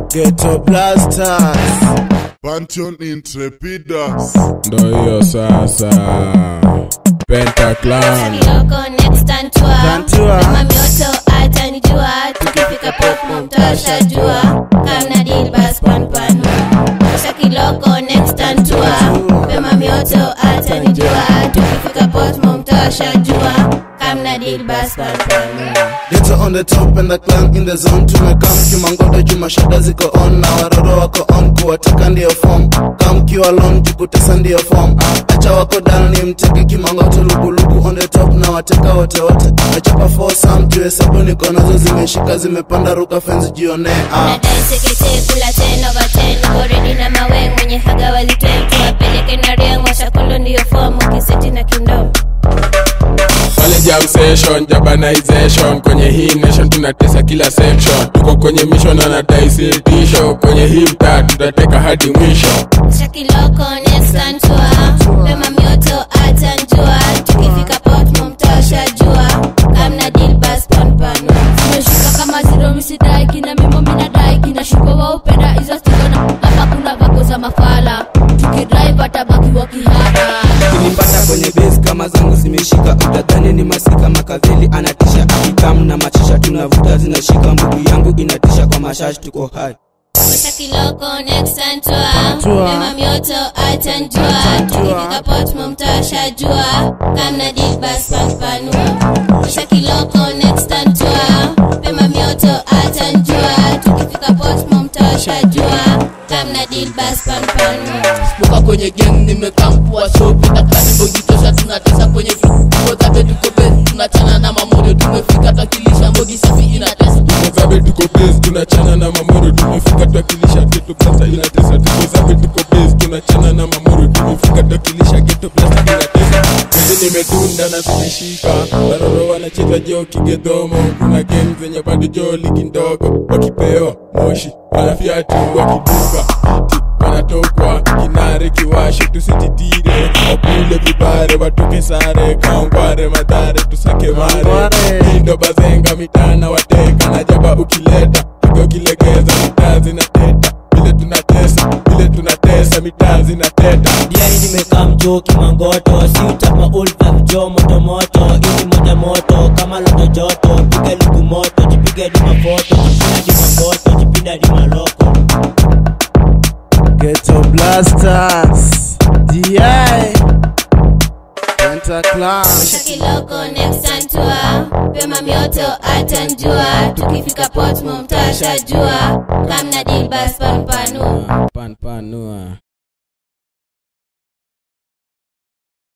Ghetto Blasters. Pantheon Intrepidas. ndo hiyo sasa Pentaclan Kiloko next antua Tantua. Kama mioto atanijua Tukifika pop mtasha jua Kamna deal bas pan panu Kisha kiloko next antua Pema mioto atanijua Tukifika pop mtasha jua Kamna deal bas pan panu Ghetto on the top and the clan in the zone tumekam kimangoto juma shada ziko on na waroro wako on kuwataka ndio form kam kiwa long jukutesa ndio form acha wako down ni mteke kimangoto lugulugu on the top na wateka wote wote nachapa for some tu hesabu niko nazo zimeshika zimepanda ruka fence jione ah. Nadai sekete kula ten over ten Koredi na maweng mwenye haga walitwen Tuwapeleke na riang washakundo ndio form Ukiseti na kindom pale jam session jabanization kwenye hii nation tunatesa kila section tuko kwenye mission anadaisitisho kwenye hii mtaa tutateka hadi mwisho Shakiloko next antua Pema mioto atanjua Tukifika port mumtosha jua Kamna deal bas pan panu Nimeshika kama zero misidai kina mimo minadai kina shuko wa upenda hizo stigona hapa kuna vako za mafala tukidrive atabaki wa kihara kinipata kwenye base kama zangu zimeshika utadhani ni masika makaveli anatisha akikam na machisha tunavuta zinashika mbugu yangu inatisha kwa mashashi tuko hai Shakiloko next antua Pema mioto atanjua Tukifika port mumtosha jua Kamna deal bas pan panu Shakiloko next antua Pema mioto atanjua Tukifika port mumtosha jua Kamna deal bas pan panu Smoka kwenye gang nimekampua shopi Daktari bojitosha tunatesa kwenye vituo zabe tuko base tunachana na mamodo tumefika twakilisha mbogi safi inatesa tukozabe tuko base tunachana na mamoro tumefika twakilisha geto blasta inatesa tukozabe tuko base tunachana na mamoro tumefika twakilisha geto blasta inatesa Mimi nimedunda na zimeshika waroro wanacheza jo kigedhomo kuna game zenye bado jo ligi ndogo wakipewa moshi wanafyatu wakiduka ti wanatokwa kinare kiwashe tusijitire wakule vibare watoke sare kaongware madhare tusake mare Mangware. indo bazenga mitana wateka na jaba ukileta piga ukilegeza mitaa zinateta vile tunatesa vile tunatesa mitaa zinateta Diai nimekaa mjoki mangoto si utapa ulva jo moto moto ili moja moto kama loto joto piga lugu moto jipige di mafoto jipina di mangoto jipina di maloko Ghetto Blasters. DI. Pentaclan. Shakiloko next antua Pema mioto atanjua Tukifika port mumtasha jua Kamna deal bas pan panu panpanua